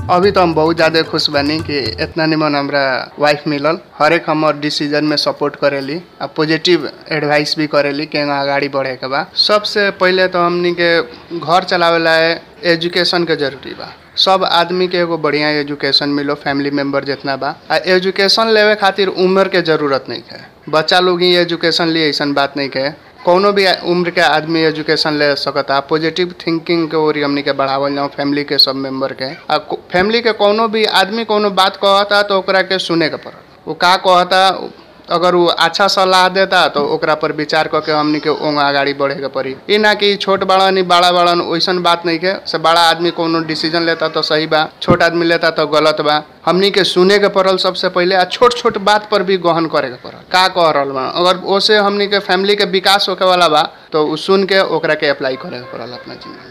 अभी तो हम बहुत ज़्यादा खुश बनी कि इतना निमन हमरा वाइफ मिलल हर एक हमार डिसीजन में सपोर्ट करेली आ पॉजिटिव एडवाइस भी करेली कि आगाड़ी बढ़े के बा सबसे पहले तो हमनी के घर चलावे ला एजुकेशन के जरूरी बा सब आदमी के एगो बढ़िया एजुकेशन मिलो फैमिली मेंबर जितना बा आ एजुकेशन लेवे खातिर उम्र के जरूरत नहीं है बच्चा लोग ही एजुकेशन लिए ऐसा बात नहीं है कोनो भी उम्र के आदमी एजुकेशन ले सकता पॉजिटिव थिंकिंग के ओर हमनी के बढ़ावल जाओ फैमिली के सब मेंबर के आ फैमिली के कोनो भी आदमी कोनो बात कहता तो ओकरा के सुने के पड़ल वो का कहता अगर वो अच्छा सलाह देता तो ओकरा पर विचार करके हमनी के ओंग आगाड़ी बढ़े के पड़ी ई ना कि छोट बड़न बड़ा बड़न वैसन बात नहीं के से बड़ा आदमी कोनो डिसीजन लेता तो सही बा छोट आदमी लेता तो गलत बा हमनी के सुने के पड़ल सबसे पहले आ छोट छोट बात पर भी गहन करे के पड़ल का कह रहल बा अगर ओसे हमनी के फैमिली के विकास होके वाला बा तो उ सुन के ओकरा के अप्लाई करे के पड़ल अपना जिंदगी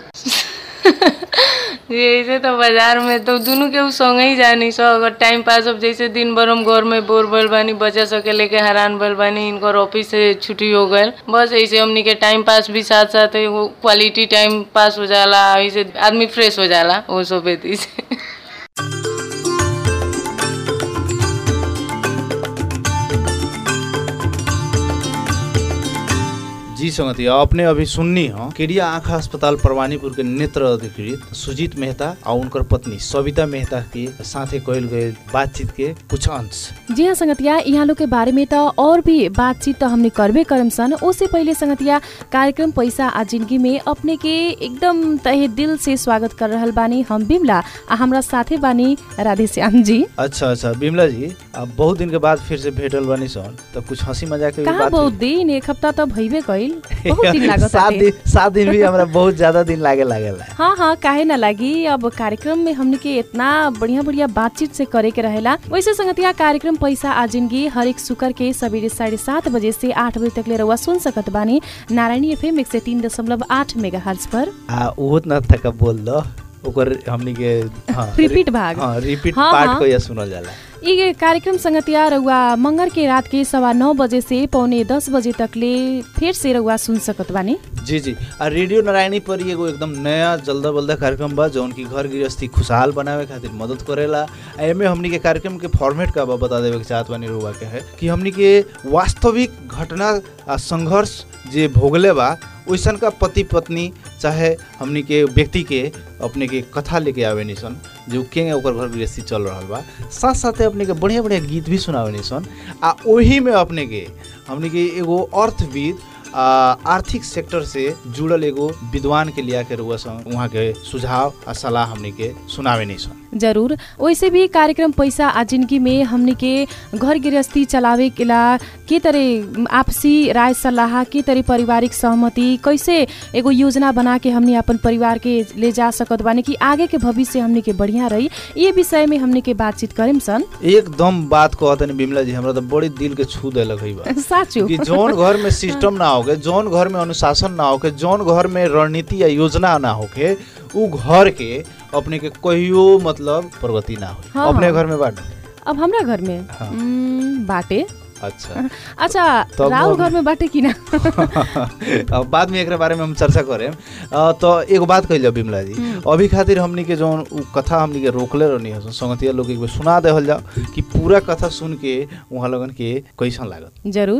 जैसे तो बाजार में तो दोनों के संग ही जानी सो अगर टाइम पास अब जैसे दिन भर हम घर में बोर भइल बानी बच्चा सब के लेके हैरान भइल बानी इनकर ऑफिस से छुट्टी हो गए बस ऐसे हमनी के टाइम पास भी साथ साथ वो क्वालिटी टाइम पास हो जाला ऐसे आदमी फ्रेश हो जाला वो सब बेती से जी संगतिया अपने अभी सुननी हो केडिया आँखा अस्पताल परवानीपुर के नेत्र अधिकृत सुजीत मेहता और उनकर पत्नी सविता मेहता के साथे कयल गए बातचीत के कुछ अंश जी हाँ संगतिया यहाँ लोग के बारे में तो और भी बातचीत तो हमने करबे करम सन उससे पहले संगतिया कार्यक्रम पैसा आ जिंदगी में अपने के एकदम तहे दिल से स्वागत कर रहल बानी हम बिमला आ हमरा साथे बानी राधे श्याम जी अच्छा अच्छा बिमला जी अब बहुत दिन के बाद फिर से भेटल बनी सन तो कुछ हंसी मजाक के भी कहाँ बात बहुत दिन एक हफ्ता तो भइबे गइल बहुत दिन लागत सात बाटे। दिन सात दिन भी हमरा बहुत ज्यादा दिन लागे लागेला हाँ हाँ काहे ना लागी अब कार्यक्रम में हमने के इतना बढ़िया बढ़िया बातचीत से करे के रहेला वैसे संगतिया कार्यक्रम पैसा आ जिंदगी हरेक शुक्र के सवेरे साढ़े सात बजे से आठ बजे तक ले रहुआ सुन सकत बानी नारायणी एफएम एक सौ तीन दशमलव आठ मेगा हर्ज पर आ उहो न थका बोल दो ओकर हमनी के हाँ रिपीट भाग। हाँ रिपीट हाँ, पार्ट हाँ। को या सुनल जाला ये कार्यक्रम संगतिया रहुआ मंगर के रात के सवा नौ बजे से पौने दस बजे तक ले फिर से रहुआ सुन सकत बानी जी जी आ रेडियो नारायणी पर ही एगो एकदम नया जल्दा बल्दा कार्यक्रम बा जौन की घर गृहस्थी खुशहाल बनावे खातिर मदद करेला आ एमे हमनी के कार्यक्रम के फॉर्मेट का बा बता देवे के चाहत बानी रुआ के है कि हमनी के वास्तविक घटना आ संघर्ष जे भोगले बा वैसन का पति पत्नी चाहे हमनी के व्यक्ति के अपने के कथा लेके आवे निसन जो के ओकर घर गृहस्थी चल रहल बा साथ साथे अपने के बढ़िया बढ़िया गीत भी सुनावे निसन आ ओही में अपने के हमनी के एगो अर्थविद आ, आर्थिक सेक्टर से जुड़ल एगो विद्वान के लिया के रुआ सन वहाँ के सुझाव आ सलाह हमनी के सुनावे नहीं सन जरूर वैसे भी कार्यक्रम पैसा आ जिंदगी में हमने के घर गृहस्थी चलावे के ला के तरह आपसी राय सलाह के तरह पारिवारिक सहमति कैसे एगो योजना बना के हमने अपन परिवार के ले जा सकत बानी कि आगे के भविष्य हमने के बढ़िया रही ये विषय में हमने के बातचीत करेम सन एकदम बात कहतनी बिमला जी हमरा तो बड़ी दिल के छू देलक है बा साचो कि जौन घर में सिस्टम ना होके जौन घर में अनुशासन ना होके जौन घर में रणनीति या योजना ना होके उ घर के अपने के कहियो मतलब प्रगति ना हो हाँ, अपने हाँ। घर में बांट अब हमरा घर में हाँ। उम्म, बाटे अच्छा अच्छा तब राहुल हम- घर में बाटे कि ना अब बाद में एकरा बारे में हम चर्चा करें अ, तो एगो बात कहिल बिमला जी अभी खातिर हमनी के जौन उ कथा हमनी के रोकले रहनी है संगतिया लोग के एक बेर सुना देहल जाओ कि पूरा कथा सुन के वहाँ लगन के कैसन लागत जरूर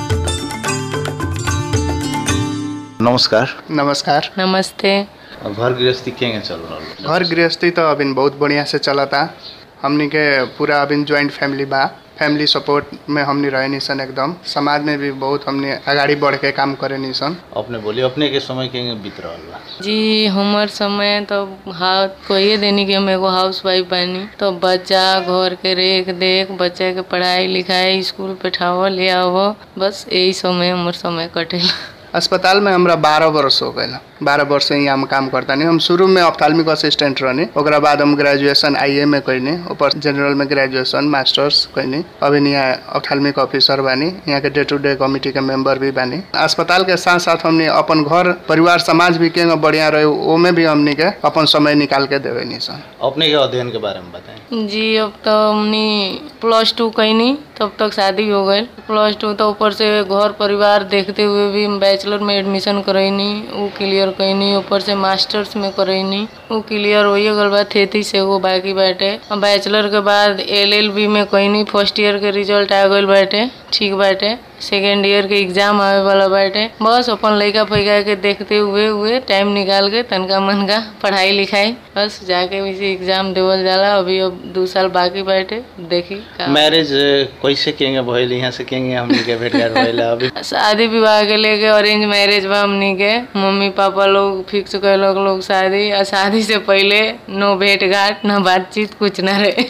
नमस्कार नमस्कार नमस्ते घर गृहस्थी केंगे चल रहा घर गृहस्थी तो अभी बहुत बढ़िया से चलता हमनी के पूरा अभी ज्वाइंट फैमिली बा फैमिली सपोर्ट में हमनी रहे निसन एकदम समाज में भी बहुत हमनी आगाड़ी बढ़ के काम करे निसन अपने बोली अपने के समय केंगे बीत रहा बा जी हमार समय तो हाँ कहिए देनी कि हम एगो हाउस वाइफ बानी तो बच्चा घर के रेख देख बच्चा के पढ़ाई लिखाई स्कूल पे ठाव ले आवो बस यही समय हमार समय कटेला अस्पताल में हमरा बारह वर्ष हो गए बारह वर्ष से यहाँ हम काम करता नहीं हम शुरू में ऑप्थाल्मिक असिस्टेंट रहनी ओकरा बाद हम ग्रेजुएशन आई में कैनी ऊपर जनरल में ग्रेजुएशन मास्टर्स कैनी अभी यहाँ ऑप्थाल्मिक ऑफिसर बानी यहाँ के डे टू डे कमिटी के मेंबर भी बानी अस्पताल के साथ साथ हमने अपन घर परिवार समाज भी के बढ़िया रहे ओमे भी हमनी के अपन समय निकाल के देवे नहीं सन अपने के अध्ययन के बारे में बताएं जी अब तो हमने प्लस टू कैनी तब तक शादी हो गई प्लस टू तो ऊपर से घर परिवार देखते हुए भी हम बैचलर में एडमिशन करैनी वो क्लियर क्लियर कैनी ऊपर से मास्टर्स में करैनी उ क्लियर होइए गल बा थेती से एगो बाकी बाटे अब बैचलर के बाद एलएलबी में कैनी फर्स्ट ईयर के रिजल्ट आ गइल बाटे ठीक बाटे सेकेंड ईयर के एग्जाम आवे वाला बाटे बस अपन लइका फैका के देखते हुए हुए टाइम निकाल के तनका मनका पढ़ाई लिखाई बस जाके वैसे एग्जाम देवल जाला अभी अब दू साल बाकी बाटे देखी का मैरिज कैसे केंगे भइल यहाँ से केंगे हमनी के भेट घाट भइल अभी शादी विवाह के लेके अरेंज मैरिज बा हमनी के मम्मी पापा लोग फिक्स कैलक लोग शादी आ शादी से पहले नो भेंट घाट न बातचीत कुछ न रहे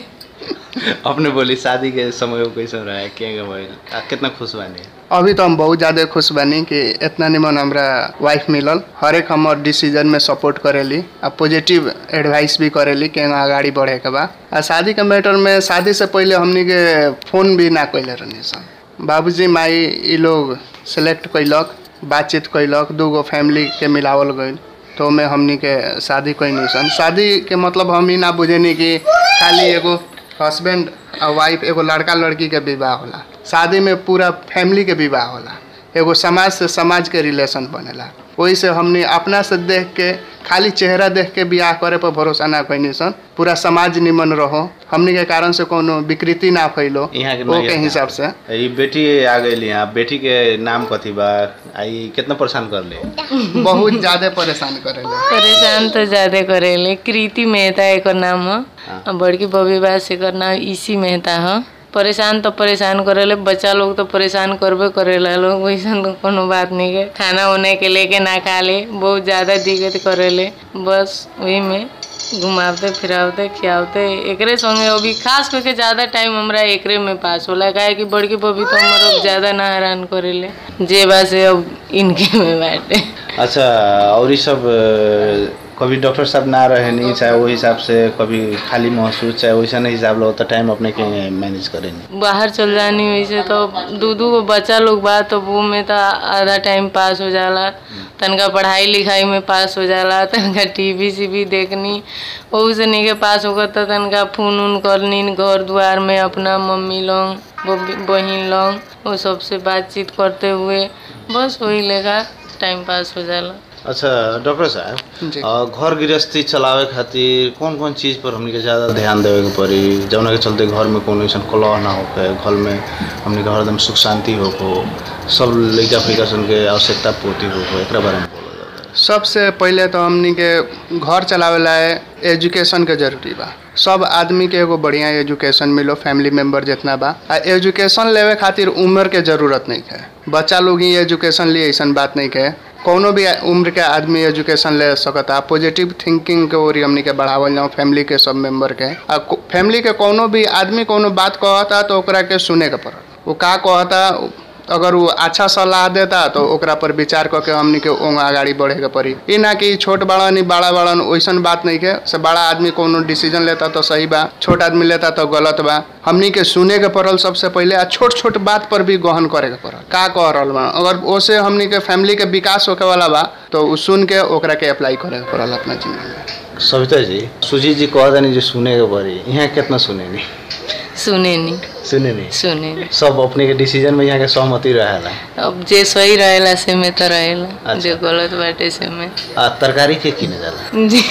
अपने बोली शादी के समय वो कैसे रहा है केंगे भइल आ, कितना खुश बानी अभी तो हम बहुत ज़्यादा खुश बानी कि इतना निमन हमरा वाइफ मिलल हर एक हमर डिसीजन में सपोर्ट करेली आ पॉजिटिव एडवाइस भी करेली कि आगा अगाडि बढ़े के बा आ शादी के मैटर में शादी से पहले हमनी के फोन भी ना कैले रहनी सन बाबूजी माई ई लोग सेलेक्ट कैलक बातचीत कैलक दूगो फैमिली के मिलावल गइल तो में हमनी के शादी कैनी सन शादी के मतलब हम ही ना बुझेनी कि खाली एगो हस्बैंड और वाइफ एगो लड़का लड़की के विवाह होला शादी में पूरा फैमिली के विवाह होला एगो समाज से समाज के रिलेशन बनेला वही से हमने अपना से देख के खाली चेहरा देख के बियाह करे पर भरोसा ना कैनी सन पूरा समाज निमन रहो हमनी के कारण से कोनो विकृति ना फैलो यहाँ के वो नया के का। हिसाब से ई बेटी आ गई यहाँ बेटी के नाम कथी बा आई कितना परेशान कर ले बहुत ज्यादा परेशान करेला परेशान तो ज्यादा करेले कृति मेहता एकर नाम ह आ बड़की बबी बास एकर नाम ईसी मेहता ह परेशान तो परेशान करेले बच्चा लोग तो परेशान करबे करेला लोग वैसन तो कोनो बात नहीं है खाना उना के लेके ना खा ले बहुत ज्यादा दिक्कत करेले बस वही में घुमावते फिरावते खियावते एकरे संगे अभी खास करके ज्यादा टाइम हमरा एकरे में पास होला काहे कि बड़की बबी तो हमर अब ज्यादा ना हैरान करेले जे बा से अब इनके में बाटे अच्छा और ये सब अ, कभी डॉक्टर साहब ना रहे नहीं चाहे वो हिसाब से कभी खाली महसूस चाहे वैसा नहीं हिसाब लो तो टाइम अपने के मैनेज करे नहीं बाहर चल जानी वैसे तो दू दू गो बच्चा लोग बा तो वो में तो आधा टाइम पास हो जाला तनका पढ़ाई लिखाई में पास हो जाला तनका टीवी सीवी देखनी ओहू से नहीं के पास होगा तो तनका फोन उन करनी घर द्वार में अपना मम्मी लोग बबी- बहिन लोग वो सबसे बातचीत करते हुए बस वही लेगा टाइम पास हो जाला अच्छा डॉक्टर साहब जी। अ, घर गृहस्थी चलावे खातिर कौन कौन चीज़ पर हमनी के ज़्यादा ध्यान देवे के पड़ी जौना के चलते घर में कोनो ऐसा कलह ना होके घर में हमनी के हरदम सुख शांति होको सब लइका फैका सन के आवश्यकता पूर्ति होको एकरा बारे में बोलो जाता सबसे पहले तो हमनी के घर चलावेला एजुकेशन के जरूरी बा सब आदमी के एगो बढ़िया एजुकेशन मिलो फैमिली मेंबर जितना बा आ एजुकेशन लेवे खातिर उम्र के जरूरत नहीं है बच्चा लोग ही एजुकेशन लिए ऐसा बात नहीं है कोनो भी उम्र के आदमी एजुकेशन ले सकता पॉजिटिव थिंकिंग के ओर हमनी के बढ़ावल जाओ फैमिली के सब मेंबर के आ फैमिली के कोनो भी आदमी कोनो बात कहता तो ओकरा के सुने के पड़ल वो का कहता अगर वो अच्छा सलाह देता तो ओकरा पर विचार करके हमनी के ओंग आगाड़ी बढ़े के पड़ी ई ना कि छोट बड़न ई बड़ा बड़न वैसन बात नहीं के से बड़ा आदमी कोनो डिसीजन लेता तो सही बा छोट आदमी लेता तो गलत बा हमनी के सुने के पड़ल सबसे पहले आ छोट छोट बात पर भी गहन करे के पड़ल का कह रहल बा अगर ओसे हमनी के फैमिली के विकास होके वाला बा तो उ सुन के ओकरा के अप्लाई करे के पड़ल अपना जिंदगी में सविता जी सुजीत जी कह देनी जो सुने के पड़ी यहाँ कितना सुने नहीं सुने नहीं सुने नहीं सुने नहीं सब अपने के डिसीजन में यहाँ के सहमति रहेला अब जे सही रहेला से में तो रहेला अच्छा। जे गलत बाटे से में आ तरकारी के किने जाला जी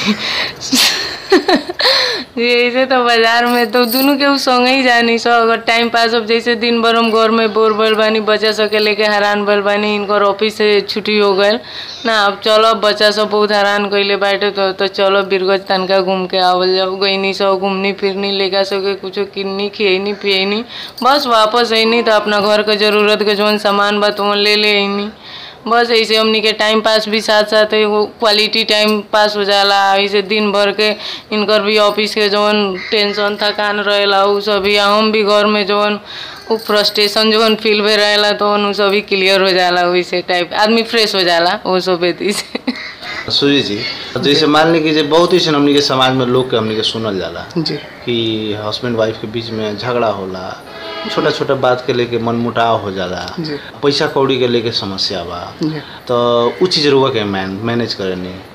जी ऐसे तो बाजार में तो दोनों के उ संगे ही जानी सो अगर टाइम पास अब जैसे दिन भर हम घर में बोर भइल बानी बच्चा सब के लेके हैरान भइल बानी इनकर ऑफिस से छुट्टी हो गइल ना अब चलो बच्चा सब बहुत हैरान कइले बाटे तो तो चलो बिरगज तनका घूम के आवल जाओ गईनी सब घूमनी फिरनी लेका सब के कुछो किन्नी खियनी पियनी बस वापस अइनी तो अपना घर के जरूरत के जौन सामान बा तो ले ले अइनी बस ऐसे हमनी के टाइम पास भी साथ साथ एगो क्वालिटी टाइम पास हो जाला ऐसे दिन भर के इनकर भी ऑफिस के जौन टेंशन थकान रहेला उ सब भी आ हम भी घर में जौन उ फ्रस्ट्रेशन जौन फील भे रहेला तो उ सब भी क्लियर हो जाला वैसे टाइप आदमी फ्रेश हो जाला वो सब बेती से सूर्य जी जैसे मान ली कि जे बहुत ऐसे हमनी के समाज में लोग के हमनी के सुनल जाला जी कि हस्बैंड वाइफ के बीच में झगड़ा होला छोटा छोटा बात के लेके मनमुटाव हो जाला जी। पैसा कौड़ी के लेके समस्या बा जी तो उ चीज रुआ के मैन मैनेज करे नहीं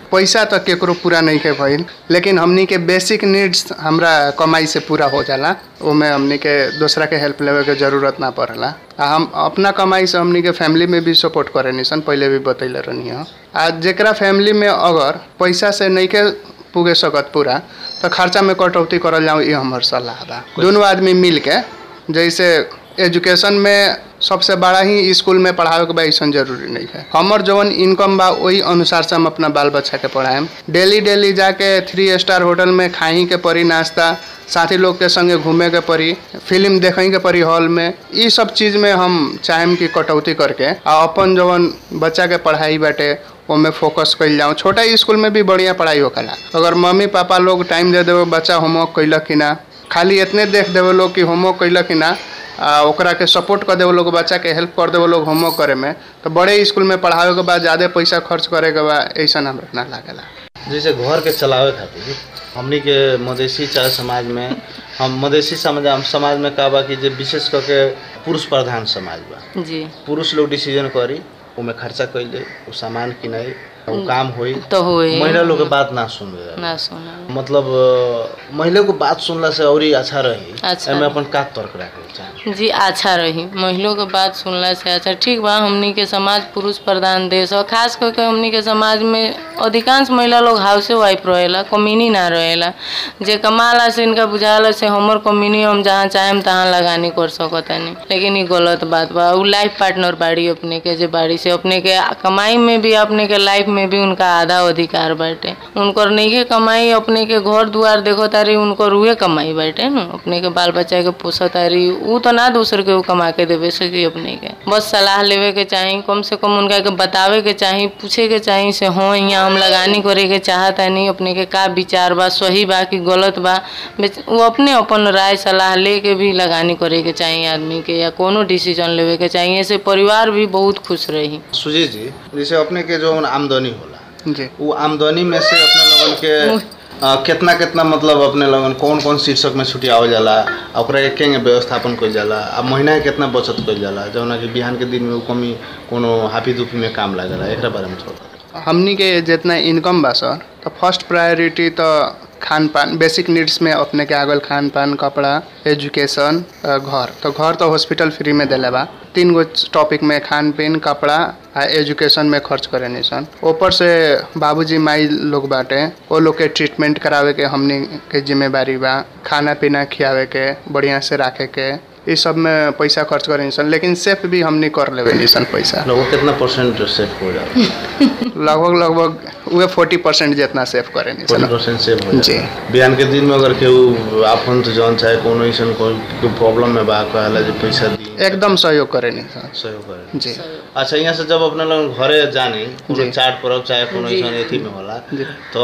पैसा तो केकरो पूरा नहीं के भइल लेकिन हमनी के बेसिक नीड्स हमरा कमाई से पूरा हो जाला ओमे हमनी के दूसरा के हेल्प लेवे के जरूरत ना पड़ला आ हम अपना कमाई से हमनी के फैमिली में भी सपोर्ट करे निसन पहले भी बतैले रहनी हो आ जेकरा फैमिली में अगर पैसा से नहीं के पुगे सकत पूरा तो खर्चा में कटौती करल जाऊँ ये हमर सलाह बा दोनों आदमी मिल के जैसे एजुकेशन में सबसे बड़ा ही स्कूल में पढ़ावे के बा ऐसन जरूरी नहीं है हमर जवन इनकम बा वही अनुसार से हम अपना बाल बच्चा के पढ़ाएम डेली डेली जाके थ्री स्टार होटल में खाई के पड़ी नाश्ता साथी लोग के संगे घूमे के पड़ी फिल्म देखे के पड़ी हॉल में ई सब चीज में हम चाहेम कि कटौती करके आ अपन जवन बच्चा के पढ़ाई बाटे ओमे फोकस कइल जाऊँ छोटा स्कूल में भी बढ़िया पढ़ाई होकला अगर मम्मी पापा लोग टाइम दे देवे बच्चा होमवर्क कैलक कि ना खाली इतने देख देवे लोग कि होमवर्क कैलक कि ना आ ओकरा के सपोर्ट कर देवे लोग बच्चा के हेल्प कर देवे लोग होमवर्क करे में तो बड़े स्कूल में पढ़ावे के बाद ज़्यादा पैसा खर्च करे के बाद ऐसा हमरा ना लागेला जैसे घर के चलावे खातिर हमनी के मधेसी चाहे समाज में हम मधेसी समाज समाज में का बा कि जे विशेष करके पुरुष प्रधान समाज बा जी पुरुष लोग डिसीजन करी उमे खर्चा कैले उ सामान किनाई उ काम होई तो होए महिला लोग के बात ना सुनबे ना सुना मतलब अ, महिला को बात सुनला से और अच्छा रही अच्छा एमे अपन का तर्क रखे के चाही जी अच्छा रही महिलों के बात सुनला से अच्छा ठीक बा हमनी के समाज पुरुष प्रधान देश और खास करके हमनी के समाज में अधिकांश महिला लोग हाउसे वाइफ रहेला कमीनी ना रहेला जे कमाला से इनका बुझाला से हमर कमीनी हम जहाँ चाहेम तहाँ लगानी कर सकतानी लेकिन ये गलत बात बा उ लाइफ पार्टनर बाड़ी अपने के जे बाड़ी से अपने के कमाई में भी अपने के लाइफ में भी उनका आधा अधिकार बाटे उनकर नइखे कमाई अपने के घर दुआर देखो तारी उनकर उहे कमाई बाटे न अपने के बाल बच्चा के पोसो तारी उ तो ना दूसर के उ कमा के देवे सकी अपने के बस सलाह लेवे के चाही कम से कम उनका के बतावे के चाही पूछे के चाही से हाँ यहाँ हम लगानी करे के चाहता नहीं अपने के का विचार बा सही बा कि गलत बा बेच- वो अपने अपन राय सलाह ले के भी लगानी करे के चाही आदमी के या कोनो डिसीजन लेवे के चाही ऐसे परिवार भी बहुत खुश रही सुजीत जी जैसे अपने के जो आमदनी होला जी वो आमदनी में से अपने लोगन के अ, केतना केतना मतलब अपने लोगन कौन कौन शीर्षक में छुट्टी आवल जाला आ ओकरा के केंगे व्यवस्थापन कइल जाला आ महीना के केतना बचत कइल जाला जौना कि बिहान के दिन में उ कमी कोनो हाफी दुफी में काम लागेला एकरा बारे में थोड़ा हमनी के जितना इनकम बा सर तो फर्स्ट प्रायोरिटी तो खान पान बेसिक नीड्स में अपने के आगल खान पान कपड़ा एजुकेशन अ, घर तो घर तो हॉस्पिटल फ्री में दिले बा तीन गो टॉपिक में खान पीन कपड़ा आ एजुकेशन में खर्च करे निसन ऊपर से बाबूजी माई लोग बाटे वो लोग के ट्रीटमेंट करावे के हमनी के जिम्मेवारी बा खाना पीना खियावे के बढ़िया से राखे के ये सब में पैसा खर्च करे निसन लेकिन सेफ भी हमनी कर लेवे निसन पैसा लोगों कितना परसेंट सेव हो जाला लगभग लगभग उहे फोर्टी परसेंट जितना सेव करे फोर्टी निसन परसेंट सेव हो जी। जाला बिहान के दिन में अगर केहू आपन तो जौन चाहे कोनो ऐसन कोई प्रॉब्लम में बा कहला जे पैसा दी एकदम सहयोग करे निसन सहयोग करे जी अच्छा यहाँ से जब अपने लोग घरे जानी कोनो जी। चाट पर्व चाहे कोनो जी। ऐसन एथी में होला जी। तो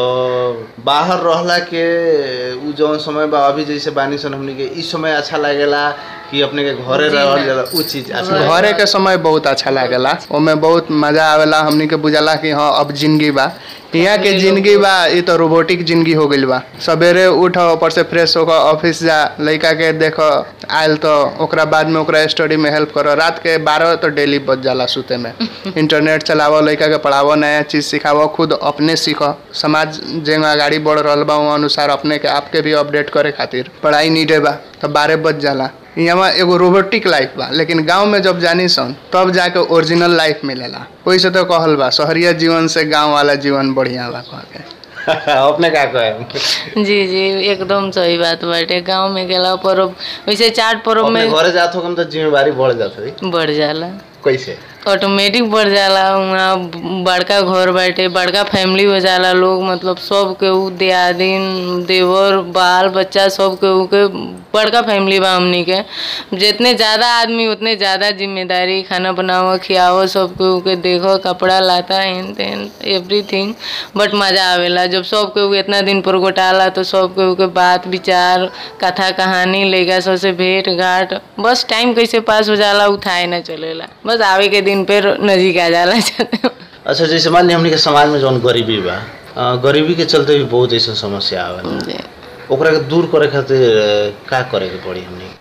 बाहर रहला के उ जौन समय बा अभी जैसे बानी सन हमनी के ई समय अच्छा लागेला कि अपने के घरे जी रहल ना। जाला उ चीज अच्छा लागेला। घरे के समय बहुत अच्छा लागेला ओमे बहुत मजा आवेला हमनी के बुझाला कि हाँ अब जिंदगी बा यहाँ के जिंदगी बा ये तो रोबोटिक जिंदगी हो गइल बा सवेरे उठ ऊपर से फ्रेश होकर ऑफिस जा लड़का के देख आयल तो ओकरा बाद में ओकरा स्टडी में हेल्प करो रात के बारह तो डेली बच जाला सुते में इंटरनेट चलावो लड़का के पढ़ावो नया चीज सिखावो खुद अपने सीखो समाज जेंगा गाड़ी बढ़ रहल बा वो अनुसार अपने के आपके भी अपडेट करे खातिर पढ़ाई नीडे बा तो बारह बज जाला यहाँ एगो रोबोटिक लाइफ बा लेकिन गांव में जब जानी सन तब जाके ओरिजिनल लाइफ मिलेला वैसे तो कहल बा शहरिया जीवन से गांव वाला जीवन बढ़िया बा कह के अपने का कहे जी जी एकदम सही बात बाटे गांव में गेला पर्व वैसे चाट पर्व अपने में घरे जात हो तो जिम्मेवारी बढ़ जात है बढ़ जाला कैसे ऑटोमेटिक बढ़ जाला वहाँ बड़का घर बाटे बड़का फैमिली हो जाला लोग मतलब सब के उ दियादिन देवर बाल बच्चा सब के उ के बड़का फैमिली बा हमनी के जितने ज़्यादा आदमी उतने ज़्यादा जिम्मेदारी खाना बनावो खियावो सब के उ के देखो कपड़ा लाता हेन तेन एवरीथिंग बट मज़ा आवेला जब सब के उ इतना दिन पर गोटाला तो सब के उ के बात विचार कथा कहानी लइका सब से भेंट घाट बस टाइम कैसे पास हो जाला उठाए ना चलेला बस आवे के दिन पे नजीक आ जाला अच्छा जैसे मान ली हमनी के समाज में जौन गरीबी बा अ, गरीबी के चलते भी बहुत ऐसा समस्या आवेला जी। ओकरा के दूर करे खातिर अ, का करे के पड़ी हमनी के?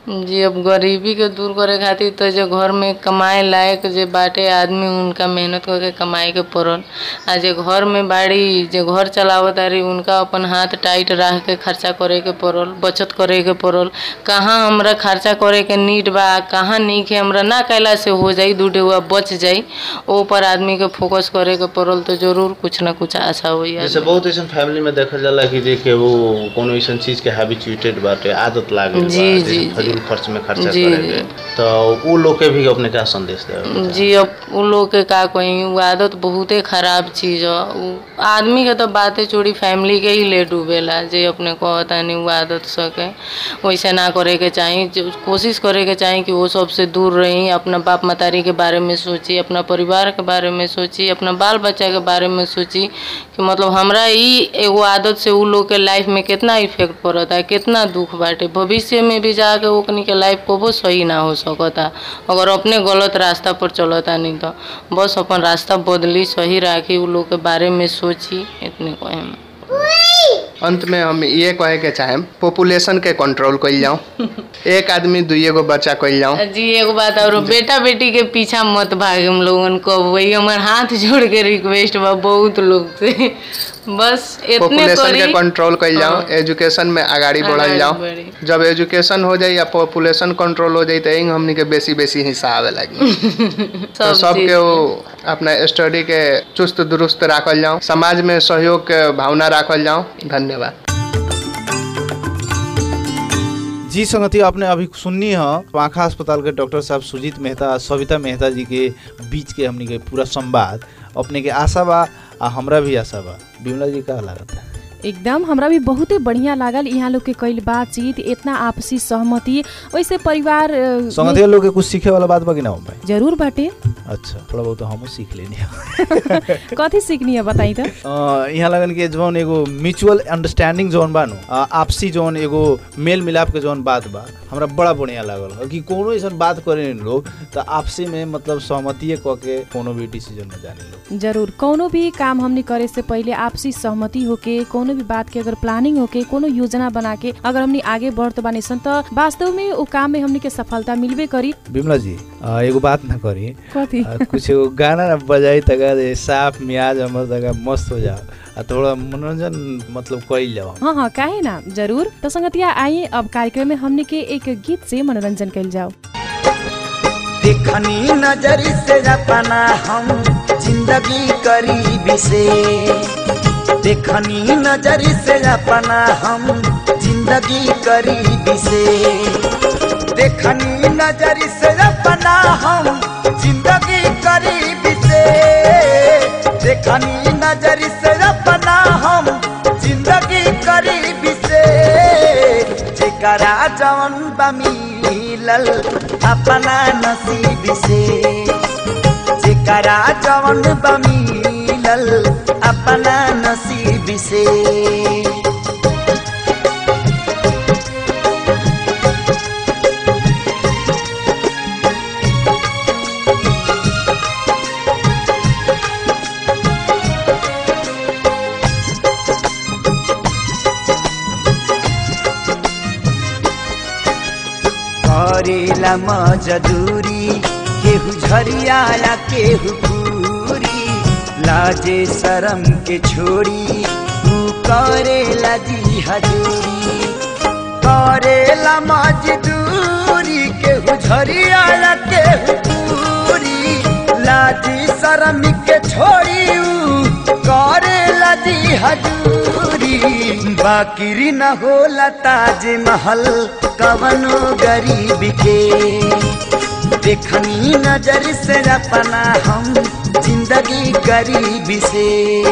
जी अब गरीबी के दूर करे खातिर तो जो घर में कमाए लायक जे बाटे आदमी उनका मेहनत करके कमाए के पड़ल आ जे घर में बाड़ी जे घर चलावत तारी उनका अपन हाथ टाइट रख के खर्चा करे के पड़ल बचत करे के पड़ल कहाँ हमरा खर्चा करे के नीड बा कहाँ नहीं के हमरा ना कैला से हो जाई दू डेगुआ बच जाई ओ पर आदमी के फोकस करे के पड़ल तो जरूर कुछ ना कुछ आशा होई जैसे आदमी। बहुत ऐसा फैमिली में देखल जाला कि देखे वो कोनो ऐसा चीज के हैबिचुएटेड बाटे आदत लागे बा, जी, जैसे जी, फजूल खर्च में खर्चा जी, करे के जी। तो वो लोग के भी अपने क्या संदेश देवे जी अब उ लोग के का कही उ आदत बहुते खराब चीज ह उ आदमी के तो बातें छोड़ी फैमिली के ही ले डूबेला जे अपने कहता नहीं उ आदत सके वैसे ना करे के चाही जो कोशिश करे के चाही कि वो सबसे दूर रही अपना बाप मतारी के बारे में सोची अपना परिवार के बारे में सोची अपना बाल बच्चा के बारे में सोची कि मतलब हमरा ई एगो आदत से उ लोग के लाइफ में कितना इफेक्ट पड़ता है कितना दुख बाटे भविष्य में भी जाके ओकनी के लाइफ कबो सही ना हो सकता अगर अपने गलत रास्ता पर चलता नहीं तो बस अपन रास्ता बदली सही राखी उ लोग के बारे में सोची इतने कहे हम अंत में हम ये कहे के चाहेम पॉपुलेशन के कंट्रोल कइल जाऊं एक आदमी दुइये गो बच्चा कइल जाऊं जी एगो बात और बेटा बेटी के पीछा मत भागे हम लोगन को वही हमार हाथ जोड़ के रिक्वेस्ट बा बहुत लोग से बस इतने पॉपुलेशन के करी कंट्रोल कइल जाऊं हाँ। एजुकेशन में आगाड़ी बढ़ल आगाड़ी जाऊं बढ़ी। जब एजुकेशन हो जाई या पॉपुलेशन कंट्रोल हो जाई तो एंग हमनी के बेसी बेसी हिस्सा आवे लगी तो सब सबके चीज वो अपना स्टडी के चुस्त दुरुस्त राखल जाऊं समाज में सहयोग के भावना राखल जाऊं धन्यवाद जी संगति आपने अभी सुननी है आँखा अस्पताल के डॉक्टर साहब सुजीत मेहता सविता मेहता जी के बीच के हमनी के पूरा संवाद अपने के आशा बा आ हमरा भी आशा बा बिमला जी का लागत है एकदम हमरा भी बहुते बढ़िया लागल यहाँ लोग के कईल बातचीत इतना आपसी सहमति वैसे परिवार अ, में संगति लोग के कुछ सीखे वाला बात बा कि ना हो भाई जरूर बाटे अच्छा थोड़ा बहुत तो हमहू सीख लेनी है कथी सीखनी है बताई तो अ, यहाँ लगन के जौन एगो म्यूचुअल अंडरस्टैंडिंग जौन बा नु अ, आपसी जौन एगो मेल मिलाप के जौन बात बा हमरा बड़ा बढ़िया लागल कि कोनो ऐसन बात करे लोग तो आपसी में मतलब सहमति क के कोनो भी डिसीजन में जाने लोग जरूर कोनो भी काम हमने करे से पहले आपसी सहमति होके कोनो भी बात के अगर प्लानिंग होके कोनो योजना बना के अगर हमने आगे बढ़त बानी सन त वास्तव में उ काम में हमने के सफलता मिलबे करी बिमला जी अ, एगो बात ना करी कथी अ, कुछ एगो गाना ना बजाई तका दे साफ मियाज हमर तका मस्त हो जाओ आ थोड़ा मनोरंजन मतलब कइल जाओ हाँ हाँ काहे ना जरूर तो संगतिया आइए अब कार्यक्रम में हमने के एक गीत से मनोरंजन कल जाओ देखनी नजर से अपना हम जिंदगी करीबी से देखनी नजर से अपना हम जिंदगी करीबी से देखनी नजर से अपना हम जिंदगी करीबी से देखनी नजर से अपना हम जिंदगी करीबी से जेकरा जवन बा मिलल अपना नसीब से जेकरा जवन बा मिलल अपना नसीब से करेला मजदूरी केहू झरियाला केहू पूरी लाजे शरम के छोड़ी तू करेला जी हजूरी करेला मजदूरी केहू झरियाला केहू पूरी लाजी शरम के छोड़ी ऊ करेला जी हजूरी बाकिरी न होला ताज महल कवनो गरीब के देखनी नजर से अपना हम जिंदगी गरीब से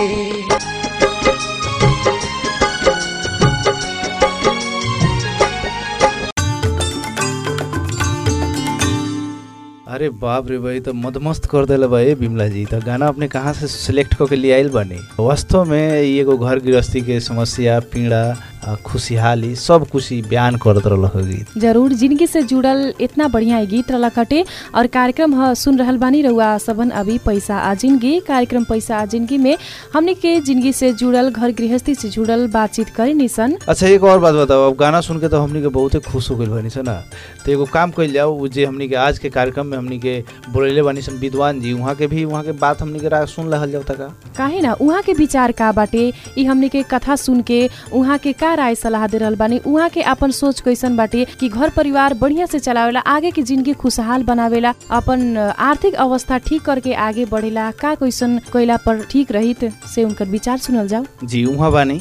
अरे बाप रे भाई तो मदमस्त कर देले भाई बिमला जी तो गाना अपने कहाँ से सिलेक्ट करके ले आइल बनी वास्तव में ई एगो घर गृहस्थी के समस्या पीड़ा आ, खुशहाली सब खुशी बयान करत रहल हो गीत जरूर जिंदगी से जुड़ल इतना बढ़िया ई गीत रहला कटे और कार्यक्रम ह सुन रहल बानी रहुआ सबन अभी पैसा आ जिंदगी कार्यक्रम पैसा आ जिंदगी में हमने के जिंदगी से जुड़ल घर गृहस्थी से जुड़ल बातचीत करे निसन अच्छा एक और बात बताओ अब गाना सुन के तो हमनी के बहुते खुश हो गइल बानी सन ना तो एगो काम कइल जाओ उ जे हमनी के आज के कार्यक्रम में हमनी के बोलेले बानी सन विद्वान जी वहाँ के भी वहाँ के बात हमनी के रा- सुन रहल जाओ तका काहे ना उहाँ के विचार का बाटे ई हमने के कथा सुन के उहाँ के का राय सलाह दे रहल बानी उहाँ के अपन सोच कैसन बाटे कि घर परिवार बढ़िया से चलावेला आगे की जिंदगी खुशहाल बनावेला अपन आर्थिक अवस्था ठीक करके आगे बढ़ेला का कैसन कैला पर ठीक रहित से उनकर विचार सुनल जाओ जी वहाँ बानी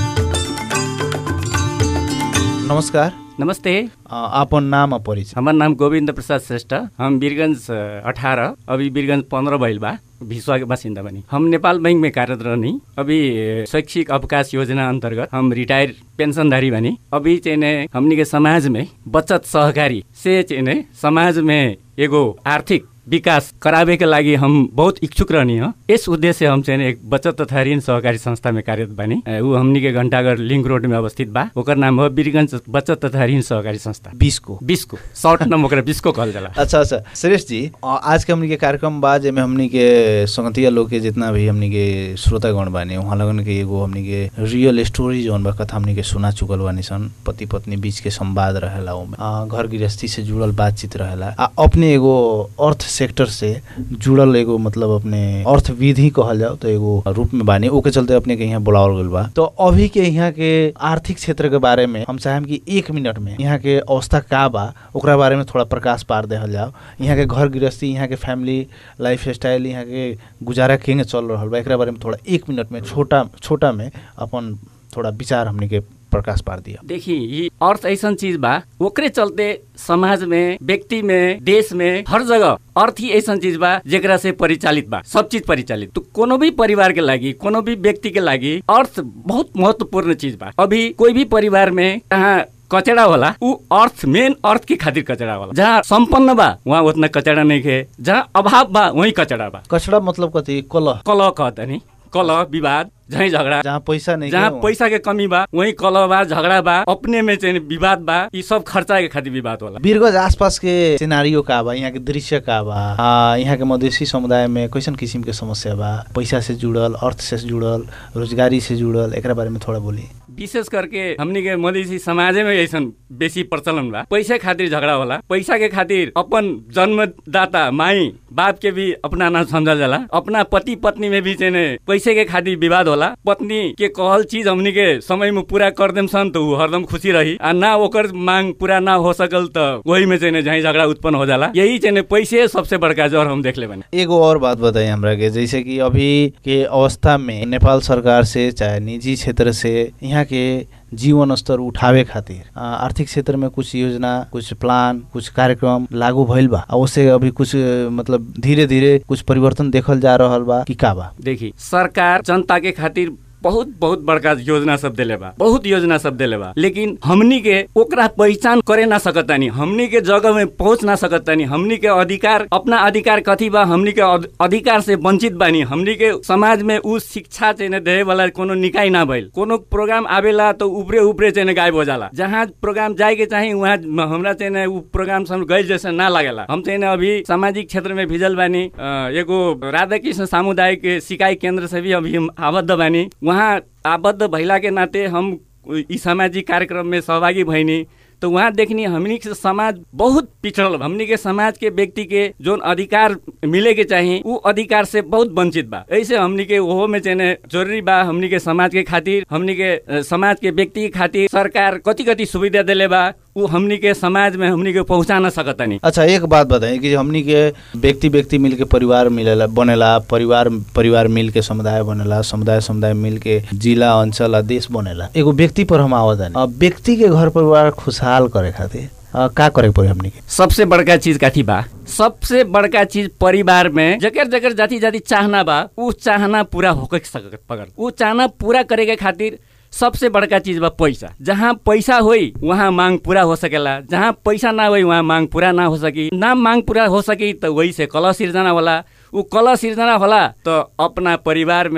नमस्कार नमस्ते अ, आपन नाम आ परिचय हमार नाम गोविंद प्रसाद श्रेष्ठ हम वीरगंज अठारह अभी वीरगंज पंद्रह भइल बा भिसवा के बासिन्दा बनी हम नेपाल बैंक में कार्यरत रहनी अभी अ, शैक्षिक अवकाश योजना अंतर्गत हम रिटायर पेंशनधारी बनी अभी चाहिँ ने हमनी के समाज में बचत सहकारी से चाहिँ ने समाज में एगो आर्थिक विकास करावे के लागि हम बहुत इच्छुक रहनी ह यस उद्देश्य हम चाहिँ एक बचत तथा ऋण सहकारी संस्था में कार्यरत बानी अ, ऊ हमनी के घंटाघर लिंक रोड में अवस्थित बा ओकर नाम हो वीरगंज बचत तथा ऋण सहकारी संस्था बिसको बिस्को शॉर्ट नाम ओकरा बिस्को कहल जाला अच्छा अच्छा श्रेष्ठ जी अ, आज के हमनी के कार्यक्रम बा जेमे हमनी के संगतिया लोग के जितना भी हमनी के श्रोतागण बानी वहाँ लगन के एगो हमनी के रियल स्टोरी जौन बा कथा हमनी के सुना चुकल बानी सन पति पत्नी बीच के संवाद रहेला ओमे अ, घर गृहस्थी से जुड़ल बातचीत रहेला आ अपने एगो अर्थ सेक्टर से जुड़ल एगो मतलब अपने अर्थ विधि कहल जाओ तो एगो रूप में बानी ओके चलते अपने के यहाँ बुलावल गइल बा तो अभी के यहाँ के आर्थिक क्षेत्र के बारे में हम चाहेम कि एक मिनट में यहाँ के अवस्था का बा ओकरा बारे में थोड़ा प्रकाश पार देहल जाओ यहाँ के घर गृहस्थी यहाँ के फैमिली लाइफ स्टाइल यहाँ के गुजारा केंगे चल रहल बा एकरा बारे में थोड़ा एक मिनट में छोटा छोटा में अपन थोड़ा विचार हमने के प्रकाश पार दिया देखी ये अर्थ ऐसन चीज बा ओकरे चलते समाज में व्यक्ति में देश में हर जगह अर्थ ही ऐसन चीज बा जेकरा से परिचालित बा सब चीज परिचालित तो कोनो भी परिवार के लागि कोनो भी व्यक्ति के लागि अर्थ बहुत महत्वपूर्ण चीज बा अभी कोई भी परिवार में कहाँ कचड़ा होला ऊ अर्थ मेन अर्थ के खातिर कचड़ा होला जहाँ संपन्न बा वहाँ उतना कचड़ा नहीं खे जहाँ अभाव बा वही कचड़ा बा कचड़ा मतलब कथी कलह कलह कहतनी कलह विवाद झै झगडा जहाँ पैसा नहीं जहाँ के, पैसा के कमी बा वही कलह बा झगडा बा अपने में चाहिँ विवाद बा यी सब खर्चा के खातिर विवाद होला वीरगंज आसपास के सिनारियो का बा यहाँ के दृश्य का बा आ, यहाँ के मधेसी समुदाय में कैसन किसिम के समस्या बा पैसा से जुड़ल अर्थ से जुड़ल रोजगारी से जुड़ल एकरा बारे में थोड़ा बोली विशेष करके हमनी के मधेसी समाजे में ऐसन बेसी प्रचलन बा पैसा खातिर झगड़ा होला पैसा के खातिर अपन जन्मदाता माई बाप के भी अपना ना समझल जाला अपना पति पत्नी में भी चाहिँ पैसे के खातिर विवाद होला पत्नी के कहल चीज हमनी के समय में पूरा कर देम सन तो ऊ हरदम खुशी रही आ ना ओकर मांग पूरा ना हो सकल तो वही में चाहिँ झै झगड़ा उत्पन्न हो जाला यही चाहिँ पैसे सबसे बड़का जर हम देख ले बने एगो और बात बताइए हमरा के जैसे कि अभी के अवस्था में नेपाल सरकार से चाहे निजी क्षेत्र से यहाँ के जीवन स्तर उठावे खातिर आ, आर्थिक क्षेत्र में कुछ योजना कुछ प्लान कुछ कार्यक्रम लागू भइल बा आ उससे अभी कुछ अ, मतलब धीरे धीरे कुछ परिवर्तन देखल जा रहल बा कि का बा देखी सरकार जनता के खातिर बहुत बहुत बड़का योजना सब देले बा बहुत योजना सब देले बा लेकिन हमनी के ओकरा पहचान करे ना सकतानी हमनी के जगह में पहुंच ना सकतानी हमनी के अधिकार अपना अधिकार कथी बा हमनी के अध- अधिकार से वंचित बानी हमनी के समाज में उ शिक्षा चाहिँ ने देवे वाला कोनो निकाय ना भइल कोनो प्रोग्राम आवेला तो उपरे उपरे चाहिँ ने गायब हो जाला जहाँ प्रोग्राम जाए के चाही वहाँ हमरा चाहिँ ने उ प्रोग्राम सब गइल जैसे ना लागेला हम चाहिँ ने अभी सामाजिक क्षेत्र में भिजल बानी अ, एगो राधाकृष्ण सामुदायिक सिकाई केंद्र से भी अभी हम आबद्ध बानी वहाँ आबद्ध भइला के नाते हम ई सामाजिक कार्यक्रम में सहभागी भइनी तो वहाँ देखनी हमनी के समाज बहुत पिछड़ल बा। हमनी के समाज के व्यक्ति के जोन अधिकार मिले के चाहिए उ अधिकार से बहुत वंचित बा ऐसे हमनी के ओहो में चाहिए जरूरी बा हमनी के समाज के खातिर हमनी के अ, समाज के व्यक्ति के खातिर सरकार कति कति सुविधा देले बा उ हमनी के समाज में हमनी के पहुँचा ना सकतानी अच्छा एक बात बताइए कि हमनी के व्यक्ति व्यक्ति मिल के परिवार मिलेला बनेला परिवार परिवार मिल के समुदाय बनेला समुदाय समुदाय मिल के जिला अंचल आ देश बनेला एगो व्यक्ति पर हम आवत अब व्यक्ति के घर परिवार खुशहाल करे खातिर अ, का करे के पड़ी हमनी के सबसे बड़का चीज काथी बा सबसे बड़का चीज परिवार में जकर जकर जाति जाति चाहना बा उ चाहना पूरा होके सकत पगर उ चाहना पूरा करे के खातिर सबसे बड़का चीज बा पैसा जहाँ पैसा होई वहाँ मांग पूरा हो सकेला जहाँ पैसा ना होई वहाँ मांग पूरा ना हो सकी ना मांग पूरा हो सकी तो वही से कलह सिर्जना होला उ कलह सिर्जना होला तो अपना परिवार में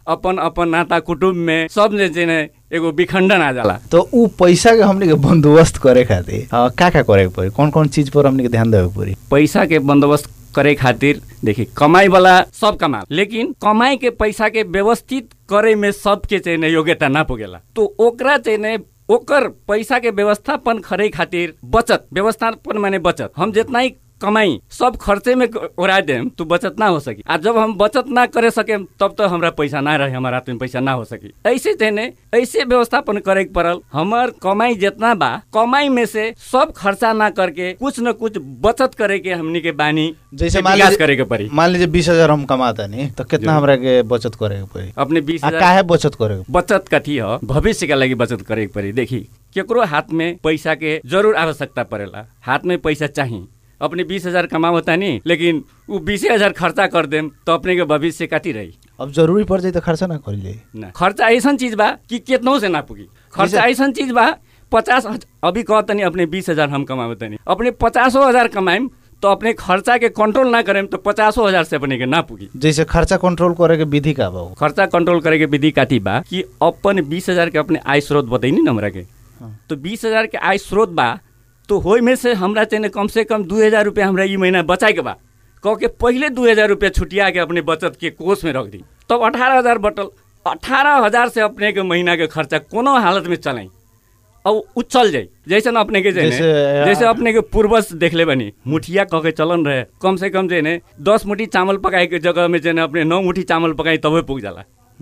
अपन अपन नाता कुटुम्ब में सब ने जेने एगो विखंडन आ जाला तो उ पैसा के हमनी के बंदोबस्त करे खातिर अ, का का करे के पड़ी कौन कौन चीज पर हमनी के ध्यान देवे के पड़ी पैसा के बंदोबस्त करे खातिर देखिए कमाई वाला सब कमा लेकिन कमाई के पैसा के व्यवस्थित करे में सबके चाहिए ने योग्यता ना पुगेला तो ओकरा चाहिए ने ओकर पैसा के व्यवस्थापन करे खातिर बचत व्यवस्थापन माने बचत हम जितना ही कमाई सब खर्चे में उड़ा देम तो बचत ना हो सकी आ जब हम बचत ना करे सके तब तो हमरा पैसा ना रहे हमारा हाथ में पैसा ना हो सकी ऐसे चाहिए ऐसे व्यवस्थापन करे के पड़ल हमार कमाई जितना बा कमाई में से सब खर्चा ना करके कुछ न कुछ बचत करे के हमनी के बानी जैसे के मान विकास लीजिए- करे के पड़ी मान लीजिए बीस हजार हम कमाता नहीं तो कितना जी। हमरा के बचत करे के पड़ी अपने बीस आ हजार काहे बचत करे के बचत कथी ह भविष्य के लागि बचत करे के पड़ी देखी केकरो हाथ में पैसा के जरूर आवश्यकता पड़ेला हाथ में पैसा चाहिए अपने बीस हजार कमाओ तानी लेकिन उ बीसे हजार खर्चा कर देम तो अपने के भविष्य कथी रही अब जरूरी पड़ जाए तो खर्चा ना करी जाए ना खर्चा ऐसन चीज बा कि केतनो से ना पुगी खर्चा ऐसन चीज बा पचास हज- अभी कह तनी अपने बीस हजार हम कमावे तनी अपने पचासो हजार कमाएम तो अपने खर्चा के कंट्रोल ना करेम तो पचासो हजार से अपने के ना पुगी जैसे खर्चा कंट्रोल करे के विधि का बा उ? खर्चा कंट्रोल करे के विधि काथी बा कि अपन बीस हजार के अपने आय स्रोत बताइनी न हमरा के हाँ। तो बीस हजार के आय स्रोत बा तो होय में से हमरा चाहिए कम से कम दू हजार रुपया हमरा ई महीना बचाए के बा कह के पहले दू हजार रुपया छुटिया के अपने बचत के कोष में रख दी तब अठारह हजार बटल अठारह हजार से अपने के महीना के खर्चा कोनो हालत में चलाई अब उ चल जाई जैसे न अपने के जे ने, जैसे, जैसे अपने के पूर्वज देखले बनी मुठिया कह के चलन रहे कम से कम जे ने दस मुठी चावल पकाए के जगह में जे ने अपने नौ मुठी चावल पकाई तबे पुग जाला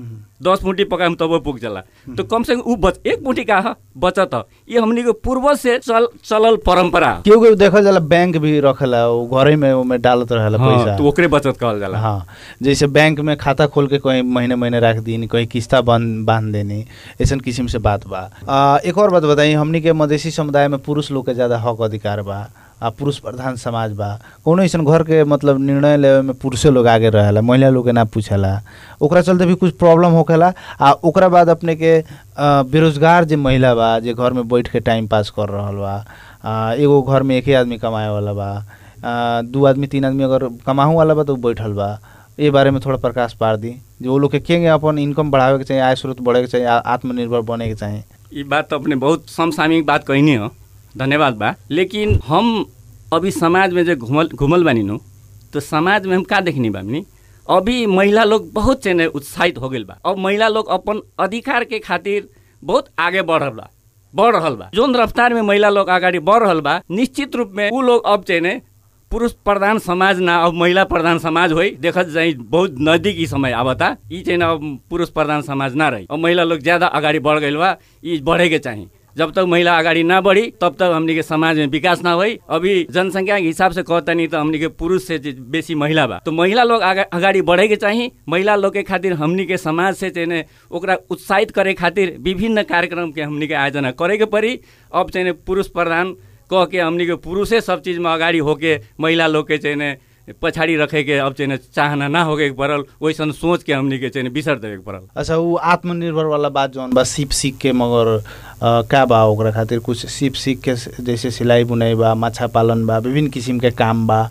दस मुठी पकाएम तबे पुग जाला तो कम से कम उ बच एक मुठी का ह बचत ह ये हमनी के पूर्वज से चल चलल परंपरा ह। केहू केहू देखल जाला बैंक भी रखेला उ घरे में ओमे डालत रहेला हाँ, पैसा तो ओकरे बचत कहल जाला हाँ जैसे बैंक में खाता खोल के कहीं महीने महीने रख दी कहीं किस्ता बांध बांध देनी ऐसन किस्म से बात बा आ, एक और बात बताई हमनी के मधेसी समुदाय में पुरुष लोग के ज्यादा हक अधिकार बा आ पुरुष प्रधान समाज बा कोनो ऐसन घर के मतलब निर्णय लेवे में पुरुषे लोग आगे रहेला महिला लोग के ना पूछेला ओकरा चलते भी कुछ प्रॉब्लम होखेला आ ओकरा बाद अपने के आ, बेरोजगार जे महिला बा जे घर में बैठ के टाइम पास कर रहल बा आ, एगो घर में एक ही आदमी कमाए वाला बा आ, दू आदमी तीन आदमी अगर कमाहू वाला बा तो उ बैठल बा ए बारे में थोड़ा प्रकाश पार दी जो वो लोग के केंगे अपन इनकम बढ़ावे के चाहिए आय स्रोत बढ़े के चाहिए आ- आत्मनिर्भर बने के चाहिए ये बात तो अपने बहुत समसामयिक बात कहनी हो धन्यवाद बा लेकिन हम अभी समाज में जो घुमल घुमल बानी नु तो समाज में हम का देखनी बानी अभी महिला लोग बहुत चेने उत्साहित हो गइल बा अब महिला लोग अपन अधिकार के खातिर बहुत आगे बढ़ रहल बा बढ़ रहल बा जोन रफ्तार में महिला लोग अगाडि बढ़ रहल बा निश्चित रूप में उ लोग अब चेने पुरुष प्रधान समाज ना अब महिला प्रधान समाज होइ देखत जाई बहुत नजदीक ई समय आवता ई चाहिँ न अब पुरुष प्रधान समाज ना रही अब महिला लोग ज्यादा अगाडि बढ़ गइल बा ई बढ़े के चाही जब तक महिला अगाडि ना बढ़ी तब तक हमनी के समाज में विकास ना होई अभी जनसंख्या के हिसाब से कहतनी तो हमनी के पुरुष से जे बेसी महिला बा तो महिला लोग आगा- अगाडि बढ़े के चाही महिला लोग के खातिर हमनी के समाज से चाहिँ ने ओकरा उत्साहित करे खातिर विभिन्न कार्यक्रम के हमनी के आयोजना करे के पड़ी अब चाहिँ ने पुरुष प्रधान कह के हमनी के पुरुषे सब चीज में अगाडि होके महिला लोग के चाहिँ ने पछाडि रखे के अब चाहिँ ने चाहना ना होके के पड़ल वैसन सोच के हमनी के चाहिँ ने बिसर देवे के पड़ल अच्छा वो आत्मनिर्भर वाला बात जौन बा सीप सीख के मगर अ, का बा ओकरा खातिर कुछ सीप सीख के स- जैसे सिलाई बुनाई बा माछा पालन बा विभिन्न किसिम के काम बा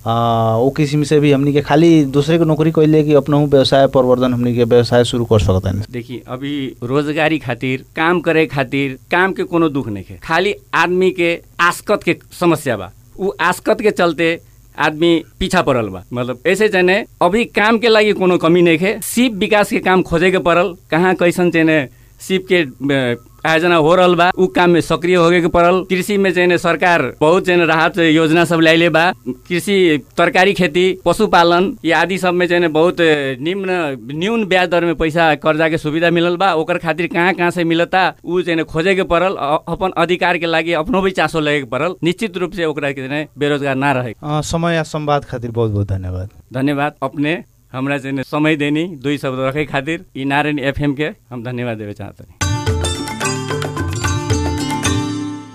अ, ओ किसिम से भी हमनी के खाली दूसरे के नौकरी कैले कि अपनहु व्यवसाय प्रवर्धन हमनी के व्यवसाय शुरू कर सकता है देखी अभी रोजगारी खातिर काम करे खातिर काम के कोनो दुख नहीं है खाली आदमी के आस्कत के समस्या बा उ आस्कत के चलते आदमी पीछा पड़ल बा मतलब ऐसे चाहिए अभी काम के लागि कोनो कमी नहीं है सिप विकास के काम खोजे के पड़ल कहाँ कैसन चाहिए सिप के अ, आयोजना हो रहल बा उ काम में सक्रिय होगे के पड़ल कृषि में चाहिए सरकार बहुत चाहिए राहत योजना सब ल्याइले बा कृषि तरकारी खेती पशुपालन ये आदि सब में चाहिए बहुत अ, निम्न न्यून ब्याज दर में पैसा कर्जा के सुविधा मिलल बा ओकर खातिर कहाँ कहाँ से मिलता उ चाहिए खोजे के पड़ल अ- अपन अधिकार के लागि अपनो भी चासो लगे के पड़ल निश्चित रूप से ओकरा के चाहिए बेरोजगार ना रहे अ, समय या संवाद खातिर बहुत बहुत धन्यवाद धन्यवाद अपने हमरा चाहिए समय देनी दुई शब्द रखे खातिर ई नारायण एफएम के हम धन्यवाद देवे चाहते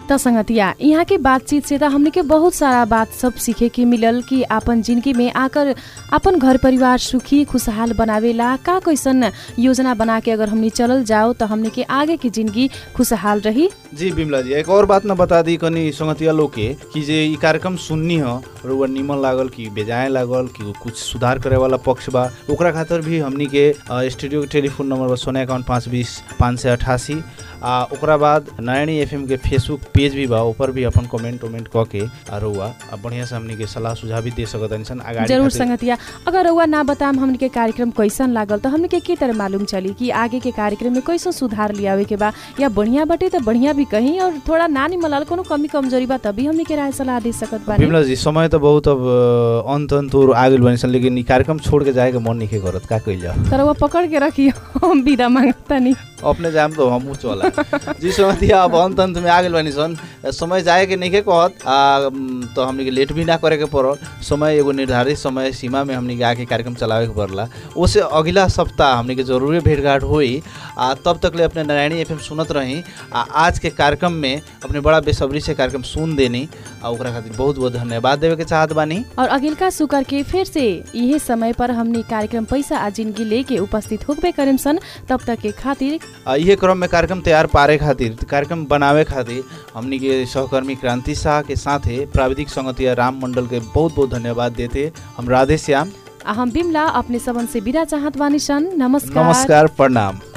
त संगतिया यहाँ के बातचीत से त हमने के बहुत सारा बात सब सीखे के मिलल कि आपन जिंदगी में आकर अपन घर परिवार सुखी खुशहाल बनावेला का कैसन योजना बना के अगर हमने चलल जाओ तो हमने के आगे की जिंदगी खुशहाल रही जी बिमला जी एक और बात न बता दी कनी संगतिया लोग के कि जे ई कार्यक्रम सुननी ह और वो निमन लागल कि बेजाय लागल कि कुछ सुधार करे वाला पक्ष बा ओकरा खातिर भी हमनी के अ, स्टूडियो के टेलीफोन नंबर बा सोना एकाउंट पाँच बीस पाँच सय अठासी आ ओकरा बाद नारायणी एफएम के फेसबुक पेज भी बा ऊपर भी अपन कमेंट उमेंट क के आ रउआ आ बढ़िया से हमनी के सलाह सुझाव भी दे सकत सन अगाडि जरूर खातिर। संगतिया अगर रउआ ना बताम हमने के कार्यक्रम कैसन लागल तो हमने के के तरह मालूम चली कि आगे के कार्यक्रम में कैसन सुधार लियावे के बा या बढ़िया बटे तो बढ़िया भी कहीं और थोड़ा ना निमन लागल कोनो कमी कमजोरी बा तभी हमने के राय सलाह दे सकत बानी बिमला जी समय त बहुत अब अ, अंत अंत और आ गेल बनी सन लेकिन ई कार्यक्रम छोड़ के जाए के मन नहीं करत का कइल जाओ तर वो पकड़ के रखियो हम विदा मांगतानी अपने जाम तो हमहू चला जी समझिया अब अंत अंत में आ गेल बानी सन समय जाए के नहीं के कहत आ उम, तो हमनी के लेट भी ना करे के पड़ल समय एगो निर्धारित समय सीमा में हमनी के आके कार्यक्रम चलावे के पड़ला ओसे अगला सप्ताह हमनी के जरूरी भेंटघाट होई आ तब तक ले अपने नारायणी एफएम सुनत रही आ आज के कार्यक्रम में अपने बड़ा बेसब्री से कार्यक्रम सुन देनी आ ओकरा खातिर बहुत बहुत धन्यवाद देवे के चाहत बानी और अगिलका सुकर के फिर से यही समय पर हमने कार्यक्रम पैसा आ जिंदगी लेके उपस्थित होबे करेम सन तब तक के खातिर आ, इहे क्रम में कार्यक्रम तैयार पारे खातिर कार्यक्रम बनावे खातिर हमनी के सहकर्मी क्रांति शाह के साथे प्राविधिक संगतिया राम मंडल के बहुत बहुत धन्यवाद देते हम राधे श्याम आ हम बिमला अपने सबन से विदा चाहत बानी सन नमस्कार नमस्कार प्रणाम